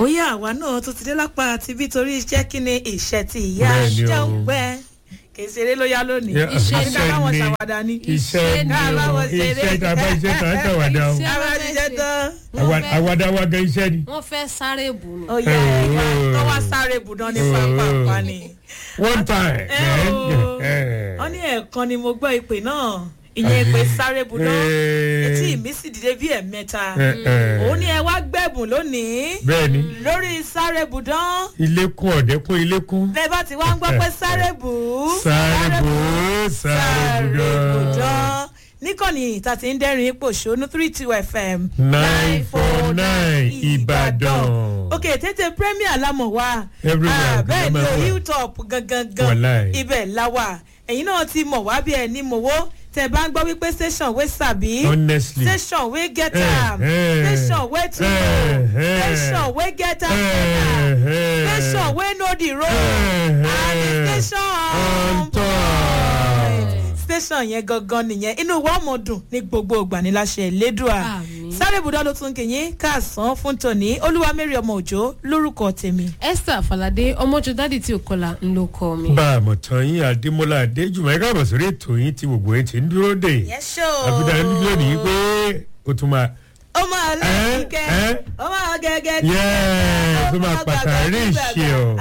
ó yá àwa náà tún ti dé lápá àti bí torí iṣẹ́ kí ni ìṣẹ́ ti ìyá Bẹ́ẹ̀ni o. jẹun pẹ́ kì í ṣeré ló yá lónìí Yeah, iṣẹ́ iṣẹ́ ká báwọn ni. ṣàwádà ni iṣẹ́ ni Ká o báwọn ṣeré. iṣẹ́ tá a bá iṣẹ́ tá a ṣàwádà o Iṣẹ́. ká bá ṣiṣẹ́ tán Wọ́n fẹ́- àwàdà wa gan iṣẹ́ ni. wọ́n fẹ́ sáré bù ni. ó yá ẹ̀ka tó wá sáré bùdán ní pápá ni. one time. ẹ o wọ́n ní ẹ̀ẹ̀kan ni mo gbọ́ ìpè náà ìyẹn ìpè sáré bùdán etí mi sì dìde bí ẹ̀mẹ́ta òun ni ẹ wá gbẹ̀bùn lónìí bẹ́ẹ̀ni lórí sáré bùdán ilé kún ọ̀dẹ́ kún ilé kún. bẹ́ẹ̀ bá ti wá ń gbọ́ pé sáré bù ú sáré bò ó sáré bò ó. níkànnì ìta tí ń dẹ́rìn ipò ṣónú three two fm nine four nine ìbàdàn. ok tètè premier lámọ̀ wá Everywhere, Ah, bẹ́ẹ̀ ni everywhere. o hilltop gangan gan Wàláì. ibẹ̀ la wà ẹ̀yin náà ti mọ̀ wá bí ẹ̀ ní mọ̀wó tẹ̀ bá ń gbọ́ wípé station wey sabi honestly. station wey get Eh, am eh. station wey to Eh, know eh. station wey get am Eh, eh. station wey know the road Eh, and the eh. station On top. station yẹn gangan nìyẹn inú wa ọmọ dùn ní gbogbo ìgbà ní láṣẹ ìlédùá Àmín. sáré ibùdó ló tún kìyìn káàsán fún tòní olúwa mary ọmọ òjò lórúkọ tèmi. esther falade ọmọjọ dádì tí ò kọlà ń lo kọ mi. bá a mọ̀ tán yín adémọlá adéjùmọ̀ ẹ̀ka àbọ̀ sórí ètò yín tí gbogbo yín ti ń dúró dè. yẹ́sọ̀ àfihàn lónìí pé o tún máa. ó máa lẹ́yìn Eh, kẹ́ eh. ó máa gẹ́gẹ́ Yes, ó máa pàtàkì ìṣe o.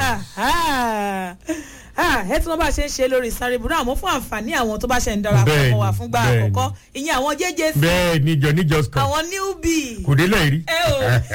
ẹ tí wọn bá ṣe ń ṣe lórí sáré ibùdó àmọ́ fún àǹfààní àwọn tó bá ṣe ń darapọ̀ Bẹ́ẹ̀ni, mọ́ wa fúngbà bẹ́ẹ̀ni. àkọ́kọ́ ìyẹn àwọn jẹ́jẹ́ sí bẹ́ẹ̀ ni jọ ní just come àwọn newbie. kò délẹ̀ rí. ẹ o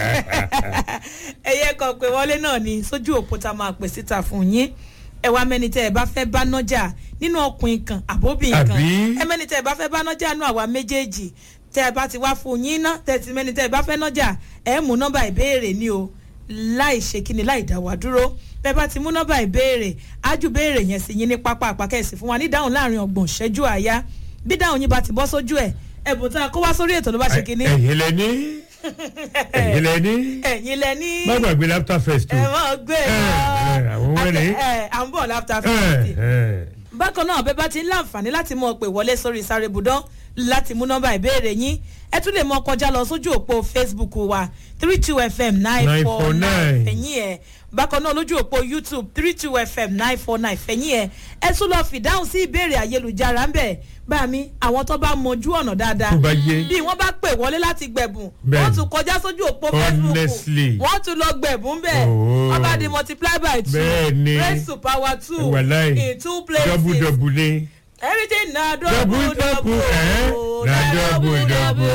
ẹyẹ kan pé wọlé náà ni sójú òpó tá a máa pè síta fún yín ẹ wá mẹni tẹ ẹ bá fẹ bá nájà nínú ọkùnrin kan àbóbìnrin kan Àbí? ẹ mẹni tẹ ẹ bá fẹ bá nájà nínú àwa méjèèjì tẹ ẹ bá ti wá fún yín ná tẹ ti mẹni tẹ ẹ bá fẹ nájà ẹ mú nọmba ìbéèrè ni o láì ṣe kíni láì dá wa dúró bẹẹ bá ti mú nọmba ìbéèrè ájú béèrè yẹn sí yín ní pápá àpákẹ́sì fún wa ní dáhùn láàrin ọgbọ̀n ṣẹ́jú àyá bí dáhùn yín bá ti bọ́ sójú ẹ̀ ẹ̀bùn tá a kó wá sórí ètò ló bá ṣe kíní ẹ̀yin lẹ ní ẹ̀yin lẹ ní ẹ̀yin lẹ ní má gbàgbé laughter fest o. ẹ mọ gbé ẹ, àwọn wẹ́rẹ́. ẹ à ń bọ̀ láfta Ẹ, fifty. ẹ. bákan náà bẹ́ẹ̀ bá ti ń láǹfààní láti mọ pé wọlé sórí sáré budán láti mú nọ́mbà ìbéèrè yín ẹ tún lè mọ kọjá lọ sójú òpó facebook wa three two fm nine four nine 949. fẹ̀yìn ẹ̀ bákan náà lójú òpó youtube three two fm nine four nine fẹ̀yìn ẹ̀ ẹ tún lọ fìdáhùn sí ìbéèrè ayélujára ń bẹ̀ bá mi àwọn tó bá mọjú ọ̀nà dáadáa tó bá yé bí wọ́n bá pè wọlé láti gbẹ̀bùn Bẹ́ẹ̀ni. wọ́n tún kọjá sójú òpó facebook Honestly. wọ́n tún lọ gbẹ̀bùn bẹ́ẹ̀ Oh. wọ́n bá di multiply by two Bẹ́ẹ̀ni. raise to power two wàláì in two places double double ni. everything na Double, double double double, eh? oh, Na double, double.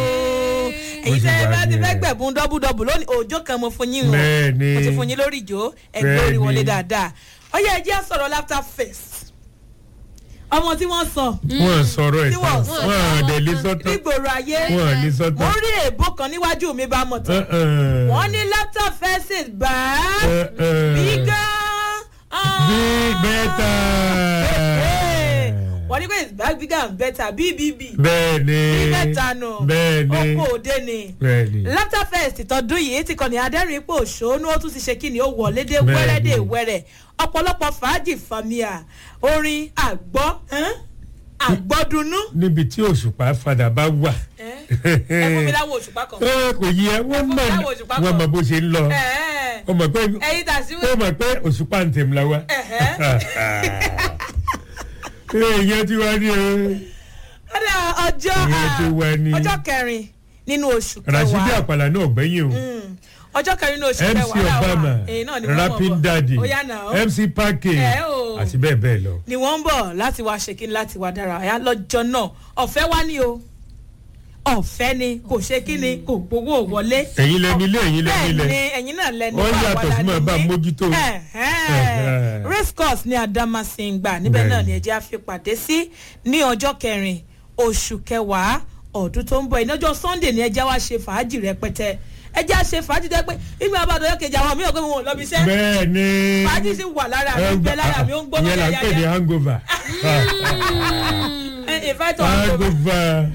èyí Ó sì tẹ́ ẹ wà bá ti ní fẹ́ ẹ̀. gbẹ̀bùn double double lónìí òòjọ́ kan mo fún yín o Bẹ́ẹ̀ni. mo ti fún yín lórí ìjó ẹgbẹ́ orí Bẹ́ẹ̀ni. wọlé dáadáa ọyẹ ẹ jẹ́ sọ̀rọ̀ laughter face ọmọ tí wọ́n sọ wọ́n sọ̀rọ̀ ẹ̀ Tí wọ́n tán sọ. wọ́n àdẹ̀ lé sọ́tàn nígboro ayé wọ́n ní mo sọ́tàn. rí èèbó kan níwájú mi bá mọ̀ tán wọ́n ní laughter faces back bigger Big better. wọ́n ní pé it's back bigger and better bbb bẹ́ẹ̀ni bí mẹ́ta nù bẹ́ẹ̀ni oko òde ni bẹ́ẹ̀ni laughter fest tọdún yìí ti kàn ní adẹ́rìn ipò òṣòónú ó tún ti ṣe kí ni ó wọlé dé Bẹ́ẹ̀ni. wẹ́rẹ́ dé wẹ́rẹ́ ọ̀pọ̀lọpọ̀ fàájì fàmìà orin àgbọ́ ẹ́n? àgbọ́dúnú níbi tí òṣùpá fadà bá wà. ẹ fún mi láwọn òṣùpá kan ẹ kò yẹ wọ́n fún mi mọ̀ láwọn òṣùpá wọ́n kan. mọ̀ bó ṣe ń lọ Ẹ̀ẹ́. wọ́n mọ̀ pé ẹyin tà sí wọ́n mọ̀ pé òṣùpá ń tẹ̀mí la wa. Ẹ̀hẹ́. èèyàn ti wá ní o ọ̀dà ọjọ́ Ìyẹn ti wà ní- ọjọ́ kẹrin nínú oṣù rasidi kẹwàá àpàlà náà gbẹ́yìn o Mm. ọjọ́ kẹrin nínú oṣù mc kẹwàá làwọn obama èyí náà ni wọ́n mọ̀ rapping bọ̀. daddy ó yá náà mc parke Ẹ o. àti bẹ́ẹ̀ bẹ́ẹ̀ lọ. ni wọ́n ń bọ̀ láti wá ṣe kí ni láti wá dára ọ̀yá lọ́jọ́ náà ọ̀fẹ́ wá ní o ọ̀fẹ́ ni kò ṣe kí ni kò gbowó wọlé. ẹ̀yin lẹni ilé ẹ̀yin lẹni bẹ́ẹ̀ ilẹ̀ ni ẹ̀yin náà lẹni Wọ́n wà yàtọ̀ wàdà sí máa bá nìyí. mójútó. Ẹ̀hẹ́n. Ẹ̀hẹ́n. race course ní adamasingba níbẹ̀ Bẹ́ẹ̀ náà ni. ni ẹ̀jẹ̀ á fi pàdé sí ní ọjọ́ kẹrin oṣù kẹwàá ọdún tó ń bọ̀ ìnájọ́ sunday ni ẹ̀jẹ̀ wá ṣe fàájì rẹpẹtẹ ẹ̀jẹ̀ á ṣe fàájì tẹ́ pé ìgbà àbádọ́ yọ kejì àwọn mìíràn pé wọn ò lọ bí iṣẹ́ bẹ́ẹ̀ ni fàájì sì wà lára mi ń bẹ lára mi ó ń gbọ́ ìyẹn là ń pè ní yáyá hangover ìfẹ́tọ̀ àgbò hangover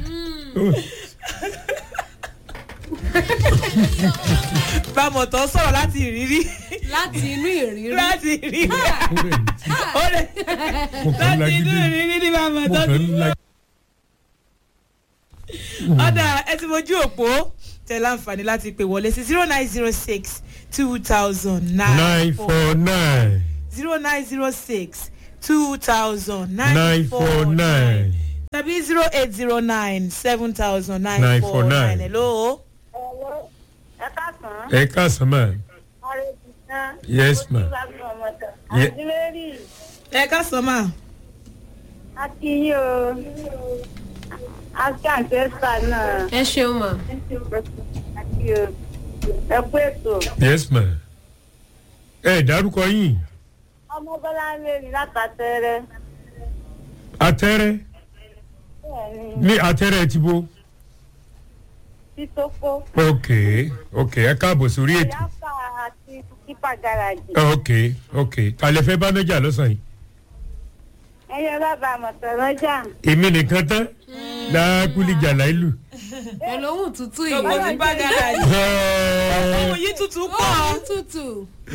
bámọ̀ tó sọ̀rọ̀ láti ìrírí láti inú ìrírí. láti ìrírí ó ó rẹ̀ mí. rẹ̀ mo kàn ń láti inú lagídí ìrírí ní bámọ̀ mo tó kàn ti ń la ọ̀dà ẹ ti mojú òpó tẹ láǹfààní láti pè wọlé sí zero nine zero six two thousand nine nine four nine zero nine zero six two thousand nine nine four four nine. nine tàbí zero eight zero nine seven thousand nine 949. four nine hello. Ẹ̀wọ́ ẹ káàsán. ẹ káàsán mà Ọ̀rẹ́ ti tán. Yes, ma'am. Ye- Àti Mary, ẹ ká sọ mà. a kí yín o. A kí àǹtẹ́sà náà. ẹ ṣeun mà A kí o. Ẹ kú ètò. yes ma ẹ dárúkọ yín Ọmọ Bọ́lá ń lé ní látàtẹ́rẹ́. atẹ́rẹ́ Bẹ́ẹ̀ni, ní atẹ́rẹ́ ti bo Títókó. ok ok ẹ káàbọ̀ sórí ètò Yáfà àti Kípa Gáràjì. ok ok kàlẹ́ fẹ́ bá nájà lọ́sàn yìí Ẹyẹ bàbá àmọ̀tọ̀rọ̀jà. èmi nìkan tán lákúlì jàlá ìlú. pẹ̀lú ohun tútù gbogbo yìí ti bá dára yìí. ohun yìí tutù pọ̀ ohun tútù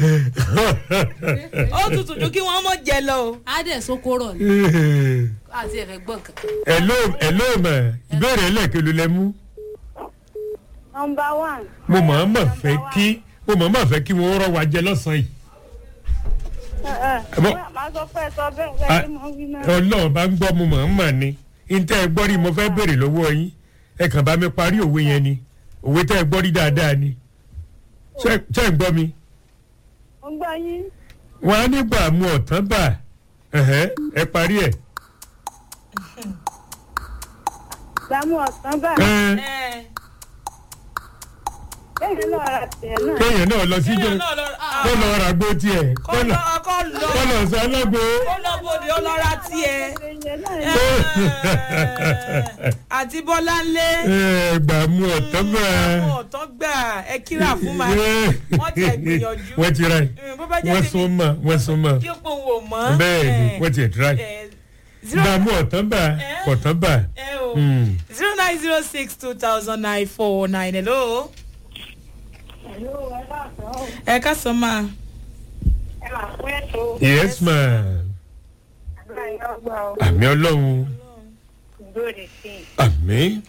ó tutù ju kí wọ́n mọ̀ jẹ lọ o. á dẹ̀ sókóró ni àti ẹ̀fẹ̀ gbọ̀n kankan. hello hello ma ìbéèrè ẹlẹ́kẹ̀ ló lẹ mú Nọmba one. mo mọ̀ ọ́n mọ̀ fẹ́ kí mo mọ̀ ọ́n mọ̀ fẹ́ kí wọ́n rọ́ wa jẹ lọ́sàn yìí Àmọ́- Màá sọ pé ẹ sọ bẹ́ẹ̀ bẹ́ẹ̀ ni mo wí náà. ọlọ́run bá ń gbọ́ mo mọ̀ ọ́n mọ̀ ni ntẹ́ ẹ gbọ́ rí mo fẹ́ béèrè lọ́wọ́ yín ẹ kàn bá mi parí òwe yẹn ni òwe tẹ́ ẹ gbọ́ rí dáadáa ni ṣé ṣé ẹ gbọ́ mi Mo gbọ́ yín. wọn á nígbà mu ọ̀tán bà ẹ̀hẹ́, ẹ parí ẹ̀ Gbàmú ọ̀sán bá. Ẹ̀, ẹ Bẹ́ẹ̀ náà ra tẹ̀ náà. kéèyàn náà lọ sí jẹ kéèyàn náà lọ kó lọ ra gbó tiẹ̀ kó kó lọ lọ kó lọ kó lọ sọ ọlọ́gbó. kó lọ bòde ó lọ ra tiẹ̀. Ẹyẹ náà Ẹ̀, àti bọ́lá ńlé ẹ gbà mu ọ̀tán bà àwọn ọ̀tán gbà ẹ kíra fún ma wọ́n ti ẹ̀ gbìyànjú wọ́n ti ra ẹ̀ Mm, bó bá jẹ́ wọ́n tèmi sún mọ́ wọ́n sún mọ́ kí ó pòun ò mọ́. bẹ́ẹ̀ ni wọ́n ti ẹ̀ tíra ẹ̀ zero gbà mu ọ̀tán bà Eh? ọ̀tán bà. ẹ o Mm. zero nine zero six two thousand nine four nine hello. ẹ ká sọ ma. ẹ máa fún ètò yes ma àdúrà yín ọgbà ọ. àmì ọlọ́run Ìgbòrè sí i. àmì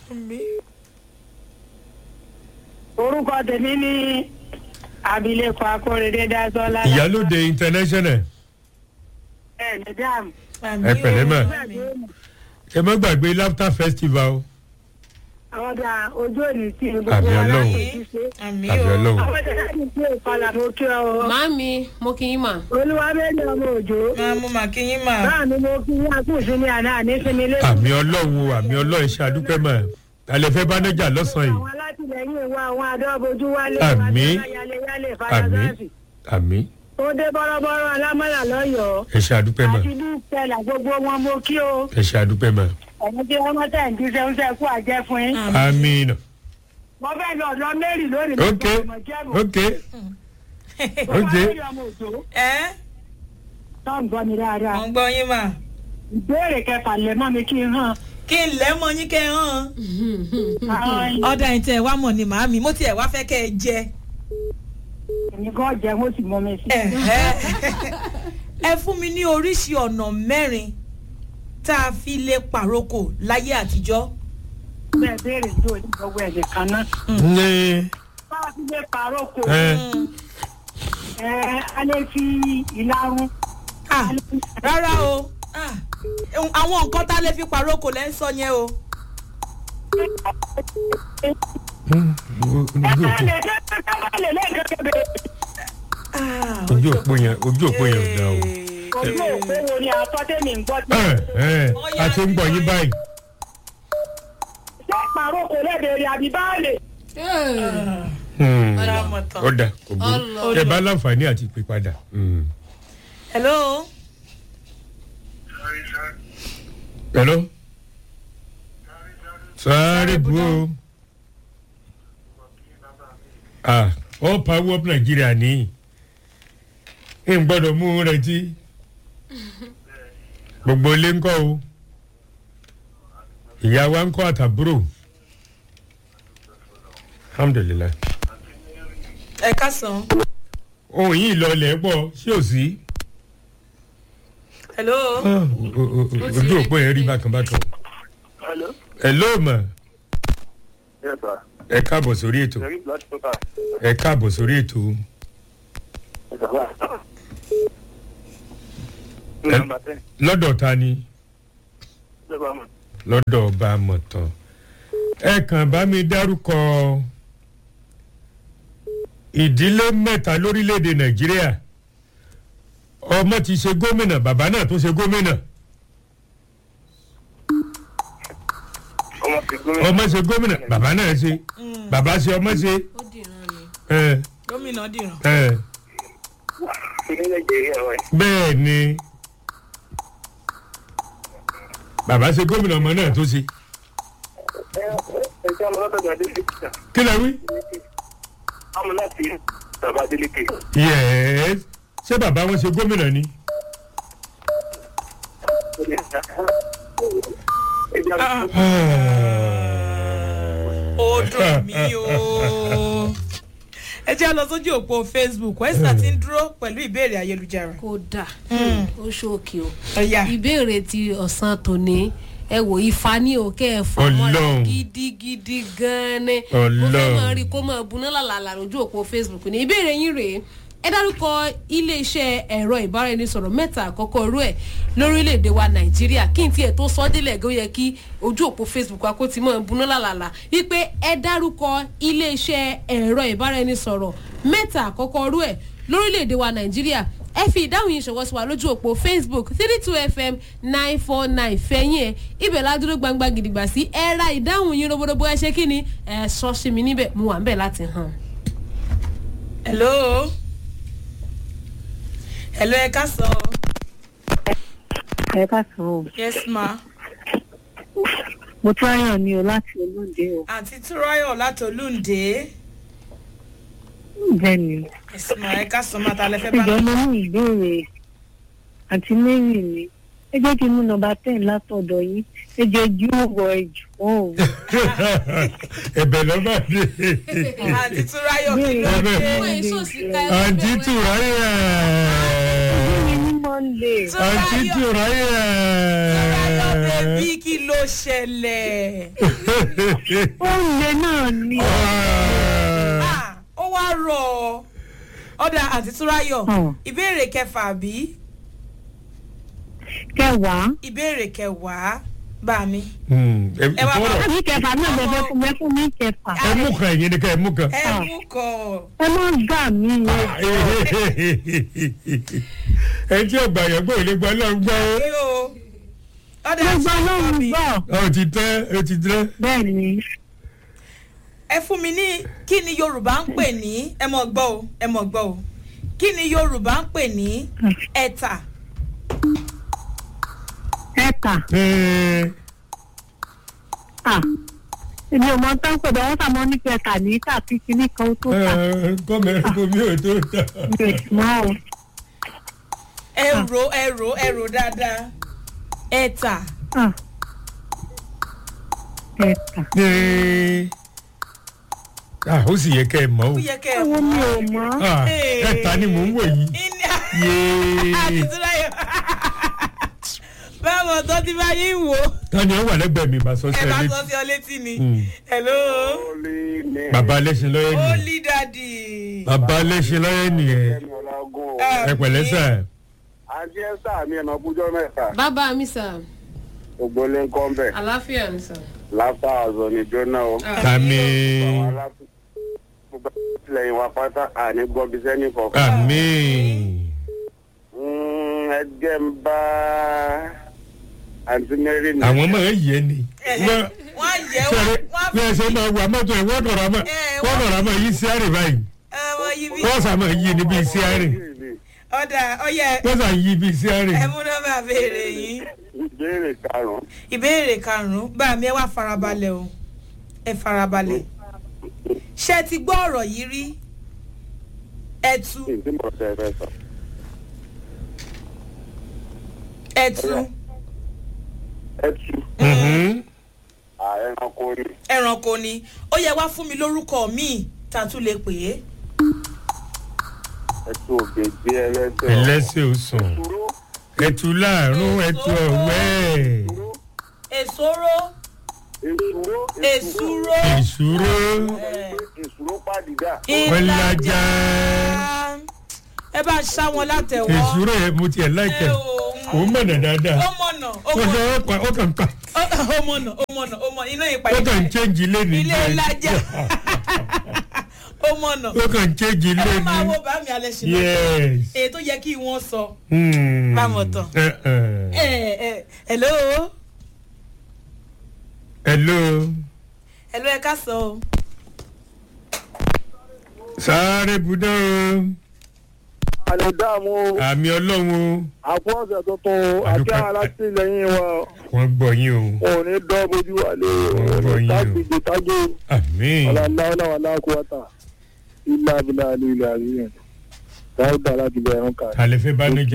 Orúkọ tèmi ní abilékọ Akórèdé Dásọ́lá. ìyálòde international Ẹ ní dáàmú. Ẹ pẹ̀lẹ́ mà. ẹ má gbàgbé laughter festival Àwọn ọ̀dà ojú òní tí gbogbo Àmì wa Ọlọ́run. láti ti ṣe. àmì àmì o ọlọ́run Àwọn ọ̀dà láti ṣe ìkọlà mo kí ọ. o. màámi mo kì í mà Olúwa méjì ọmọ òjò. máa mú màkíyín mà. Báà ni mo kí yín àkúùsí ní àná àníṣinmi lé. àmì ọlọ́run àmì ọlọ́run ṣe àdúpẹ́ mà alẹ́ fẹ́ bá nájà lọ́sàn-án Àwọn alátìlẹyìn wa àwọn adọ́bojú wálé. Àmì. Yálé yìí àmì fàdásáàsì. àmì Ó dé bọ́rọ́bọ́rọ́ alámọ̀là lọ́yọ̀ọ́. ẹ ṣe àdúpẹ́ mà Àti bí ìpẹ́lá gbogbo wọn mo kí o. ẹ ṣe àdúpẹ́ mà Ẹ̀yin tí wọ́n mọ́tà ń díṣẹ́ ń sẹ́kù àjẹ́ fún yín. àmì nà Mo fẹ́ lọ ọ̀dọ́ Mary lónìí. mo ok gbọ́ ọmọ jẹ́bù. ok Olúwa ok méjì ọmọ òjò. ẹ Tọ́ ń gbọ́ mi dáadáa. mọ̀ ń gbọ́ yín mà. Ìbéèrè kẹfà lẹ̀ mọ́ mi kí n hàn. kí n lẹ́ mọ yín kẹ́ ẹ hàn. Àwọn ọ̀dà yìí tẹ̀ wá mọ̀ ni màámi mo tiẹ̀ wá fẹ́ kẹ́ ẹ jẹ. èmi gan jẹ́ mo sì mọ mi sí. Ẹ̀hẹ́. ẹ fún mi ní oríṣi ọ̀nà mẹ́rin tá a fi lè pàrókò láyé àtijọ́. Bẹ́ẹ̀ béèrè tó ní gbogbo ẹ̀sìn kan náà. ní Bá a ti lè pààrọ̀ kò. ẹ Ẹ a lè fi ìlarun. Ah, rárá o Ah, àwọn nǹkan tá a lè fi pàrókò lẹ́ ń sọ yẹn o. Ẹ ká lè dé ká má lè lẹ́ẹ̀kan kébé. Ah, ojú òpó yẹn ojú òpó yẹn ò dá o Ojú òpó wo ni àtọ́tẹ́mì ń gbọ́ tí. ẹ ẹ a ti ń gbọ́ yín báyìí Ṣé pààrọ̀ kò lẹ́bẹ̀rẹ̀ àbí báàlè? Hmm. Ọlọ́mọtàn. ó dà kò burú Ọlọ. ẹ bá láǹfààní àti pè padà. Hmm. hello. hello sáré bu o ah all power up Nigeria ní n gbọ́dọ̀ mú un retí gbogbo ilé ńkọ́ o ìyá wa ńkọ́ àtàbúrò alhamdulilayi ẹ káàsán. ohun yìí lọlẹ̀ pọ̀ sí ò sí hello. Ah, o- o- o- ojú òpó yẹn rí bákan bákan Hello? hello ma Yes, sir. ẹ káàbọ̀ sórí ètò Sheriff láti Total. ẹ káàbọ̀ sórí ètò Nọ́mbà ten. lọ́dọ̀ ta ni Ìjọba mọ̀. lọ́dọ̀ ọba mọ̀tàn ẹ kàn bá mi dárúkọ ìdílé mẹ́ta lórílẹ̀‐èdè nàìjíríà ọmọ ti ṣe gómìnà bàbá náà tó ṣe gómìnà Ọmọ ti gómìnà. ọmọ ṣe gómìnà bàbá náà ṣe bàbá ṣe ọmọ ṣe ó dìran ni. ẹ gómìnà dìran. ẹ Ní Nàìjíríà wẹ̀. bẹ́ẹ̀ ni bàbá ṣe gómìnà ọmọ náà tó ṣe Ẹ ẹ ṣé ọmọ látọ̀dọ̀ Adélékè. kí lẹ wí. Ọmọ láti bàbá Adélékè. yẹ́ẹ́ ṣé bàbá wọn ṣe gómìnà ni. Ẹja ó dùn mí o. ẹ jẹ́ lọ sójú òpó facebook wẹ́sà ti ń dúró pẹ̀lú ìbéèrè ayélujára. kódà ó ṣókè o ọ̀yà ìbéèrè ti ọ̀sán tòní ẹ wò ifá ní òkè ẹ̀fọ́ mọ́ra Ọlọ́run. gidigidi gan-an ni mo Ọlọ́run. fẹ́ máa rí kó máa buná làlàlà lójú òpó facebook ní ìbéèrè yín rèé ẹ dárúkọ iléeṣẹ́ ẹ̀rọ ìbáraẹnisọ̀rọ̀ mẹ́ta àkọ́kọ́ rú ẹ̀ lórílẹ̀‐èdè wa nàìjíríà kí n tiẹ̀ tó sọ délẹ̀ gó yẹ kí ojú òpó facebook wa kó ti máa buná làlàlà wípé ẹ dárúkọ iléeṣẹ́ ẹ̀rọ ìbáraẹnisọ̀rọ̀ mẹ́ta àkọ́kọ́ rú ẹ̀ lórílẹ̀‐èdè wa nàìjíríà ẹ fi ìdáhùn yìí ṣọwọ́ sí wa lójú òpó facebook three two fm nine four nine fẹ̀yìn ẹ̀ ibẹ̀ ládúró gbangba gidigba sí ẹ ra ìdáhùn yín robodobo ẹ ṣe kí ni ẹ sọ sí mi níbẹ̀ mo wà ń bẹ̀ láti hàn. hello hello ẹ ká sọ ẹ ká sàn o yes ma mo tún ráyàn ní o láti olóde o àǹtí túráyọ̀ láti olúǹde bẹ́ẹ̀ ni yes ma ẹ ká sọ ma ta lẹ fẹ́ bá ìjọ mo ní ìbéèrè àti mary ni ẹ jẹ́ kí n mú nọmba ten látọ̀dọ̀ yín ẹ jẹ́ ju ọ̀rọ̀ ẹ̀jù wọn ò ẹ̀bẹ̀ lọ́ba dé àǹtí túráyọ̀ kí ló Ẹ̀bẹ̀. dé Wọ́n èso sí ká ẹ àǹtí bẹ̀rẹ̀. tùráyà ní ní monday àǹtí tùráyà. túráyọ̀ bèbí kí ló ṣẹlẹ̀ ó lè náà ni Ah, ó wá rọ̀ ọ́ ọ̀dà àǹtí túráyọ̀ Hmm. ìbéèrè kẹfà bí kẹwàá ìbéèrè kẹwàá bá mi ẹ Ẹ wá bá- fọ́rọ̀ àbí kẹfà náà lè fẹ́ fún mi ẹ fún mi kẹfà ẹ mú kan ẹ̀yin ni ká ẹ mú kan. ẹ mú kọ ẹ má gbà mí o ẹ tí ọgbà yẹn gbọ́ ìlú gbọ́ lọ́n gbọ́ kí o ọ̀dà gbogbo àti ọlọ́run mi gbọ́ ọ ti tẹ́ ọ ti tẹ́. bẹ́ẹ̀ ni ẹ fún mi ní kí ni yorùbá ń pè ní ẹ mọ̀ gbọ́ o ẹ mọ̀ gbọ́ o kí ni yorùbá ń pè ní ẹ̀tà ẹ̀ka Ẹ, à èmi ò mọ tán pẹ̀lú ọwọ́ tàmọ́ ní kẹta ní tàbí kíní kan ó tó tà ẹ, kọ́mẹ́rin bomi ò tó tà. mi ò mọ́ o. ẹ̀rọ ẹ̀rọ ẹ̀rọ dáadáa ẹ̀tà Ah. Ẹ̀ka. Ẹ, ah, ó sì yẹ kẹ́ ẹ mọ̀ o. ó yẹ kẹ́ ẹ Owó mi ò mọ́. Ah, ẹ̀ta ni mò ń wò yìí. ní Yéé. àti túnráyọ̀ báwo tó ti bá yín wò ó tani ọ wà lẹ́gbẹ̀ẹ́ mi bá sọ sí ẹ ẹ bá sọ létí. sí ọ létí ni Mm. hello Olè ní bàbá alẹ́sìn lọ́yẹ́ nìyẹn. holy daddy bàbá alẹ́sìn lọ́yẹ́ nìyẹn. ẹ̀mí ọ̀làgùn. ẹ pẹ̀lẹ́ sà. Àǹtí Ẹ́sà mi ẹ̀nà ọ̀bùjọ́ mẹ́ta. bàbá mi sà Gbogbo lé ń kọ́ ń bẹ̀. àlàáfíà mi sà. Láfà àzọ ni jóná o. àmì Àwọn aláàfin. Gbogbo àtìlẹyìn wa pátá àní gbọ́bí sẹ́ni kọ̀ọ̀kan. àmì. Mm, Ẹ jẹ́ ń bá àǹtí Mary ní. àwọn máa ń yẹ ni. wọ́n wọ́n yẹ sọ̀rọ̀ wọ́n bí ẹ ṣe máa wà mọ́tò ẹ̀ wọ́n kọ̀ọ̀rọ̀ mọ́ Eh, wọ́n kọ̀ọ̀rọ̀ mọ́ yí sí àrè báyìí. wọ́n yí bí wọ́n sà máa yí ni bíi sí àrè. ọ̀dà ọ̀yẹ wọ́n sà yí bíi sí àrè. ẹ mú nọ́mbà béèrè yín Ìbéèrè karùn-ún. ìbéèrè karùnún bá mi ẹ wá farabalẹ̀ o ẹ farabalẹ̀ ṣé ẹ ti gbọ́ ọ̀rọ̀ yìí rí ẹtu Ìdí mọ̀ tẹ́ ẹ fẹ́ sọ. ẹtu Ẹtù. Mhm. Ẹranko ni. ẹranko ni ó yẹ wá fún mi lórúkọ míì tá a tún lè pè é Ẹtù òbèjì ẹlẹ́sẹ̀. ẹlẹ́sẹ̀ ò sùn. Dúró. ẹtù láàrún ẹtù ọ̀wẹ́. èsòro èsúró èsúró ìṣúró èsúró pàdídà ìlàjà ẹ bá ṣá wọn látẹ̀wọ́ ìṣúró yẹn mo tiẹ̀ láìpẹ́ ẹ o òun mọ̀nà dáadáa ó mọ̀nà ó ó mọ̀nà sọ ó pa ó kàn pa ó mọ̀nà ó mọ̀nà ó mọ̀nà iná ìpa ó kàn ń chéǹjì lẹ́nu ilé ìlàjà ó mọ̀nà ó kàn ń chéǹjì ẹ bá máa lẹ́nu wo bá mi alẹ́ ṣe lọ́tọ̀ yes. èyí tó yẹ kí wọ́n sọ Hmm. Báwo tán? Eh, eh. ẹ ẹ hello hello hello ẹ ká sọ o sáré budán o àlè dààmú àmì ọlọ́run o àpò ọ̀sẹ̀ tuntun àti Àdúpẹ́. alátìlẹyìn wa wọ́n gbọ́ yín o wọn ò ní dán bójú wà lé Ọ̀rọ̀ yín o. tágbègbè tágbè àmì ọ̀làláwọ̀lá aláàkúwàtà ilé abilà ilé àríyàn dáúdà láti bẹ̀rẹ̀ kà. ta lè fẹ́ bá nájà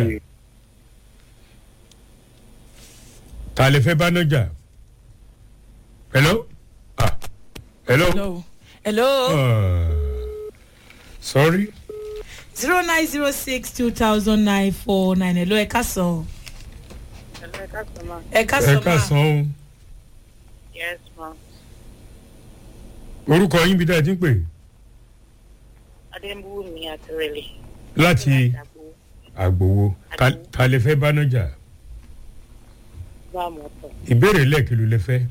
ta lè fẹ́ bá nájà hello ah hello hello hello Ah. sorry zero nine zero six two thousand nine four nine hello ẹ ká sọ ẹ ká ẹ sọ ká ma san yes ma o orúkọ yín bí dáa ti ń pè adébúwùmí àtúrẹ̀lẹ̀ láti àgbòwo Ta- ta lè fẹ́ bá nájà bá mọ́tò ìbéèrè lẹ́ẹ̀kìlú lè fẹ́.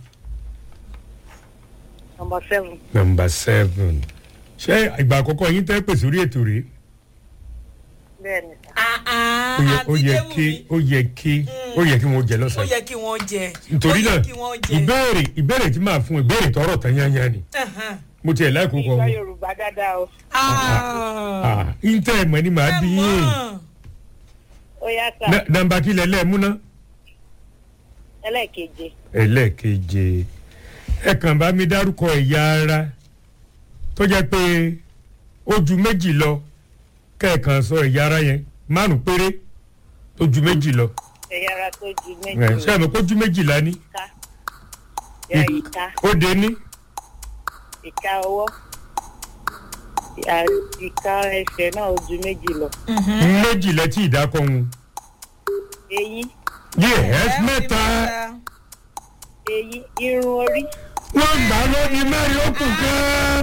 nọmba seven number seven ṣé ìgbà àkọ́kọ́ yín tẹ́ pèsè orí ètò rèé bẹ́ẹ̀ ni sá Ah, ah, ó yẹ ó yẹ àti kí Déwùmí. ó yẹ kí ó yẹ kí wọ́n jẹ ó lọ́sàn-án yẹ kí wọ́n jẹ nítorí ó náà yẹ kí wọ́n jẹ ìbéèrè ìbéèrè tí màá fún ìbéèrè tọrọ tán yányá ni Ẹhàn. mo tiẹ̀ láìkó kọ ìgbà wọn yorùbá dáadáa o Ah. ìntẹ́ ẹ̀mọ́ ni màá ẹ bí yín mọ̀. ó yá sá Ná- nàmbà kílẹ̀ lẹ́ẹ̀múná ẹlẹ́ẹ̀keje ẹlẹ́ẹ̀keje ẹ kàn bá mi dárúkọ ẹ̀yà ara tó jẹ́ pé ó ju méjì lọ kẹ́ẹ̀kan sọ ẹ̀yà ara yẹn márùn péré tó ju méjì lọ ẹ̀yà ara tó ju ẹ̀ méjì ṣé àmọ́ kó ju méjìlá ní ìka yà ìka ó dé ní ìka ọwọ́ ìka ẹsẹ̀ náà ó ju méjì lọ méjìlá tí ìdákọ̀ wọn. eyín yes Ẹ mẹ́ta eyín irun orí wọ́n gbà lórí mẹ́rin ó kù kán.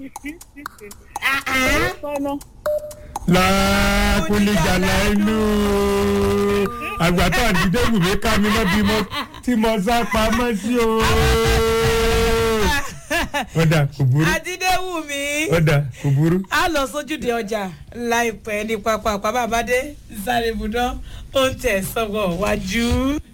sọ́nà làákùlìjàlá inú àgbàtà àdídẹ́gùn mi ká mi lọ́bí mọ́ tí mo sá pamọ́ sí o. ọ̀dà kò burú Adídéwùmí. ọ̀dà kò burú. a lọ sójúde ọjà láìpẹ́ ní pápá àpábàbádé sáré ibùdó ó ń tẹ̀ sọ́wọ́ wájú.